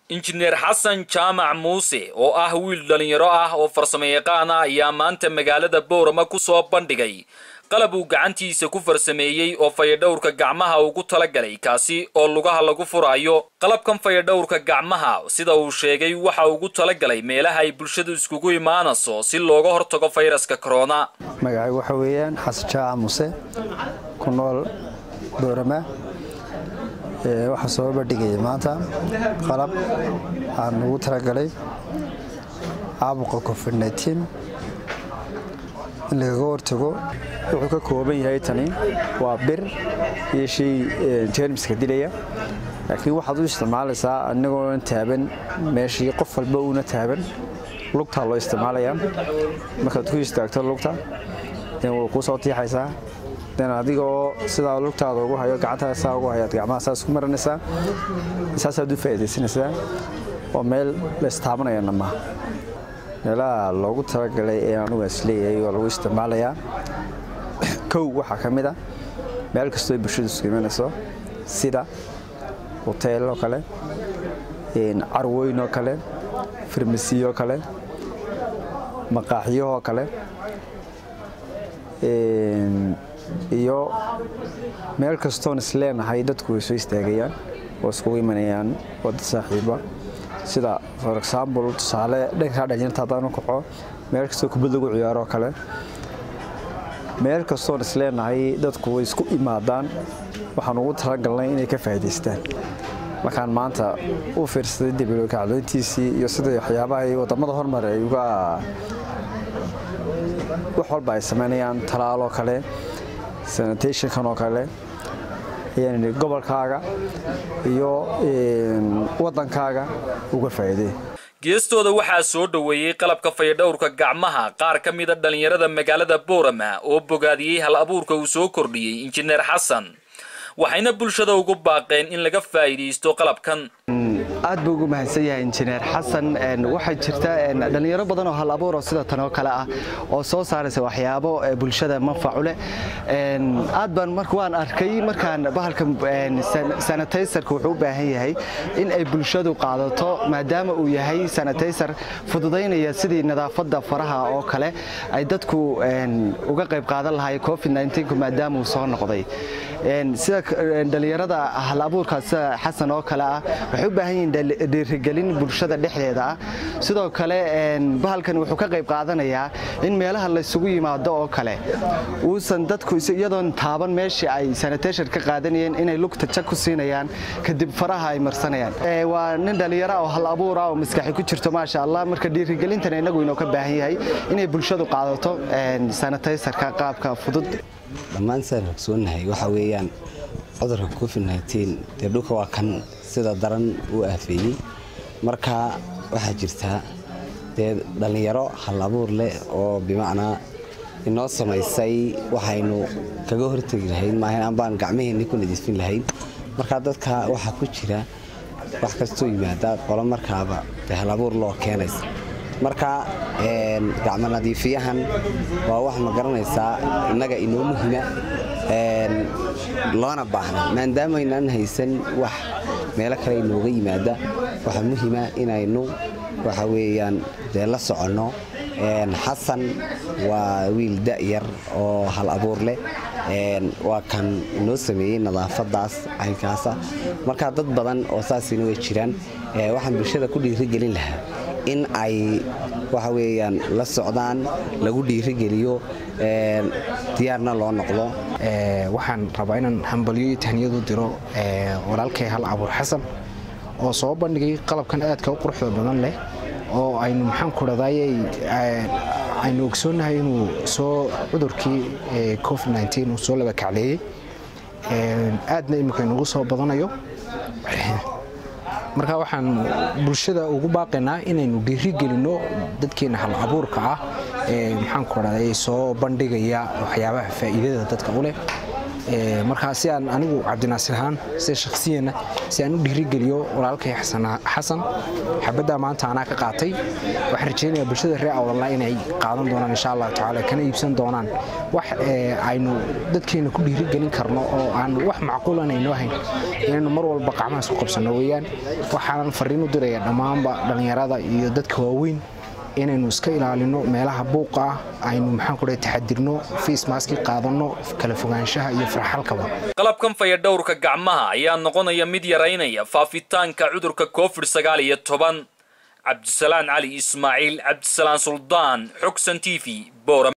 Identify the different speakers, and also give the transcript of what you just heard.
Speaker 1: injineer xasan jaamac muuse oo ah wiil dhallinyaro ah oo farsamayaqaan ah ayaa maanta magaalada boorama ku soo bandhigay qalab uu gacantiisa ku farsameeyey oo fayadhowrka gacmaha ugu talagalay kaasi oo lugaha lagu furaayo qalabkan fayadhowrka gacmaha sida uu sheegay waxa ugu talagalay meelaha ay bulshadu iskugu imaanayso si looga hortago fayraska corona
Speaker 2: magacay waxa weeyaan xasan jaaca muse ku nool boorama waxaa soo bandhigaya maanta qalab aan ugu talagalay caabuqa covid in lagaga hortago wuxuu ka kooban yahay tani waa bir iyo shay jermiska dilaya laakiin waxaad u isticmaalaysaa anigoona taaban meeshii qof walba uuna taaban lugtaa loo isticmaalayaa markaad ku istaagto lugta den way kuu soo tiixaysaa den adigoo sidaa lugtaada ugu hayo gacantaada saa ugu hayaad gacmaha saas ku maranaysaa saasaad u faa'iidaysanaysaa oo meel la istaabanayana maaha meelaha loogu talagalay ee anugu isleeyahay oo lagu isticmaalayaa kow waxaa ka mid a meel kastoo bulshadu isku imanayso sida hoteel oo kale carweyn oo kale farmasiyoo kale maqaaxiyahoo kale iyo meel kastoon isleenahay dadku way soo istaagayaan oo iskugu imanayaan oo dad saaxiiba sida for example tusaale dhankaa dhalinyarta haddaan u kaco meel kastoo kubad lagu ciyaaroo kale meel kastoon isleenahay dadku way isku imaadaan waxaan ugu talagalnay inay ka faa'idaystaan markaan maanta u fiirsaday dibilo kacdoyntiisii iyo sida waxyaabaha wadamada hormar ay uga wax walba ay samaynayaan talaaloo kale sanitationkan oo kale ayaan gobolkaaga iyo waddankaaga uga faa'iidey
Speaker 1: geestooda waxaa soo dhoweeyey qalabka fayadhowrka gacmaha qaar ka mida dhallinyarada magaalada boorama oo bogaadiyey hal abuurka uu soo kordhiyey injineer xasan waxayna bulshada ugu baaqeen in laga faa'iidaysto qalabkan
Speaker 3: aad buu ugu mahadsan yahay injineer xasan waxaa jirta dhallinyaro badan oo hal abuuro sida tan oo kale ah oo soo saaraysa waxyaabo bulshada manfacu leh aad baan marka waan arkay markaan bahalka sanitaysarka wuxuu u baahan yahay in ay bulshadu qaadato maadaama uu yahay sanitaysar fududaynaya sidii nadaafadda faraha oo kale ay dadku uga qayb qaadan lahay covid maadaama uu soo noqday sida dhallinyarada hal abuurka sida xasan oo kale ah waxay u baahan yihiin dhiirigelin bulshada dhexdeeda ah sidoo kale bahalkan wuxuu ka qayb qaadanayaa in meelaha laysugu yimaado oo kale uusan dadku iyadoon taaban meeshii ay sanitashon ka qaadanayeen inay lugta jag ku siinayaan kadib faraha ay marsanayaan waa nin dhallinyaro oo hal abuura oo maskaxi ku jirto maasha allah marka dhiirigelintan inagu inoo ka baahan yahay inay bulshadu qaadato sanitaysarka qaabka fudud
Speaker 4: dhammaan sidaan ogsoonahay waxa weeyaan cudurka covid dee dhulka waa kan sida daran uu aafeeyey marka waxaa jirtaa dee dhallinyaro hal abuur leh oo bimacnaa inoo samaysay waxaynu kaga hortegi lahayn maahan ambaan gacmaheenni ku nadiifin lahayn marka dadka waxaa ku jira wax kastoo yimaada qolo markaaba dee hal abuur loo keenaysa marka gacmo nadiifiyahan waa wax ma garanaysaa innaga inoo muhima loona baahna maadaamaynaan haysan wax meelo kale inooga yimaada waxaa muhima inaynu waxa weeyaan dee la soconno xasan waa wiil da'yar oo hal abuur leh waa kan inoo sameeyey nadaafadaas caynkaasa marka dad badan oo saasina way jiraan waxaan bulshada ku dhiirigelin lahaa in ay waxa weeyaan la socdaan lagu dhiirigeliyo diyaarna loo noqdo
Speaker 5: waxaan rabaa inaan hambalyo iyo tahniyadu diro walaalkay hal abuur xasan oo soo bandhigay qalabkan aadka u quruxda badan leh oo aynu maxaan ku dhadayay aynu ogsoonnahay inuu soo cudurkii covid uu soo laba kacleeyey aadna imika inugu soo badanayo marka waxaan bulshada ugu baaqaynaa inaynu dhiirigelinno dadkeena hal abuurka ah ee maxaan ku dhahday soo bandhigaya waxyaabaha faa'iidada dadka u leh markaa si aan anigu cabdinaasir ahaan sida shakhsiyana si aan u dhiirigeliyo walaalkay xasan xabaddaa maanta anaa ka qaatay waxaan rajaynayaa bulshada reer awdalna inay qaadan doonaan insha allahu tacaala kana iibsan doonaan wax aynu dadkeena ku dhiirigelin karno oo aan wax macquulan aynoo hayn inaynu mar walba qacmahaas ku qabsanno weeyaan waxaanan fariin u diraya dhammaanba dhallinyarada iyo dadka waaweyn inaynu iska ilaalino meelaha buuqa ah aynu maxaan ku dhahay taxadirno faismaski qaadanno kala fogaanshaha iyo farxalkaba
Speaker 1: qalabkan fayadhowrka gacmaha ayaa noqonaya mid yaraynaya faafitaanka cudurka covid sagaal iyo toban cabdisalaan cali ismaaciil cabdisalaan suldaan xogsan t v boora